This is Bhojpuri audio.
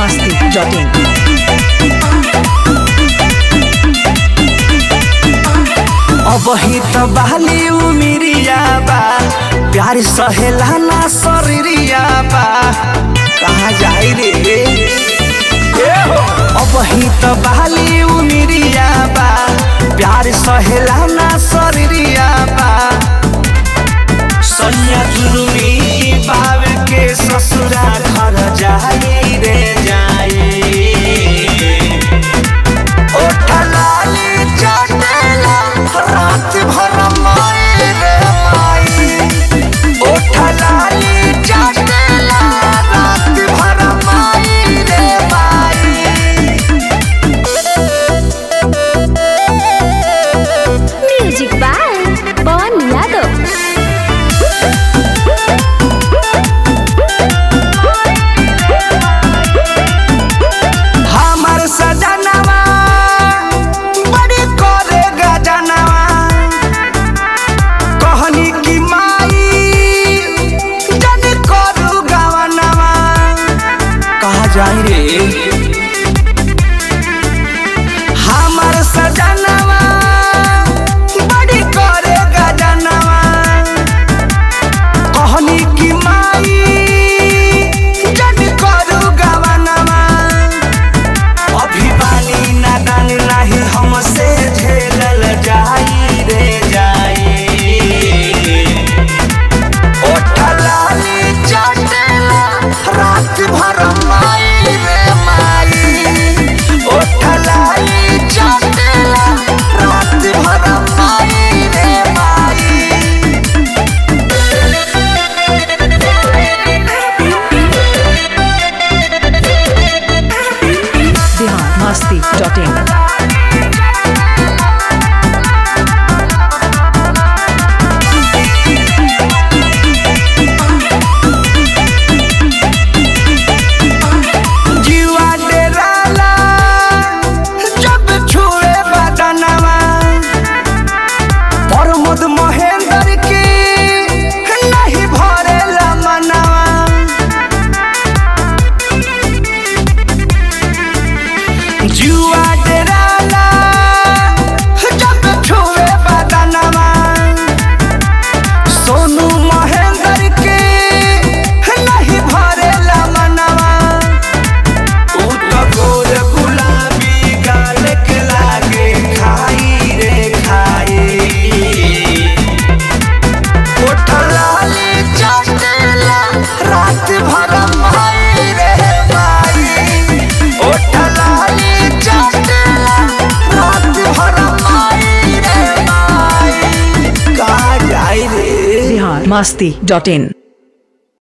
masti.in. अबही त बहली उमिरिया बा प्यार सहेला ना शरीरिया बा कहाँ जाई रे ए हो अबही त बहली उमिरिया बा प्यार सहेला ना शरीरिया बा सैया जुलुमी बाब के ससुरा घर जाई रे जाई ओठलाली चटेला रात भर माई रे माई ओठलाली चटेला रात भर माई रे माई म्यूजिक बाय पवन यादव हमर सजनवा बड़ी करे गजनवा कहनी की माई जन करू गवनवा कहा जाई रे हमर सजनवा बड़ी करे गजनवा कहनी की माई जन करू गवनवा अभी बानी नादान नाही हमसे झेलल जाई रे जाई ओठलाली चटेला रात भर माई रे माई ओठलाली चटेला रात भर माई रे माई Bihar masti.in. जीवा डेराला जब छुए बदनवा प्रमोद महेंद्र की नहीं भरेला मनवा जुआ डेराला जब छुए बदनवा सोनू महेंद्र के नहीं भरेला मनवा ऊ तो गोर गुलाबी गाल के लागे खाई रे खाई कोठलाली चटेला रात भर माई रे माई ओठलाली चटेला रात भर माई रे माई का जाई रे Bihar masti.in.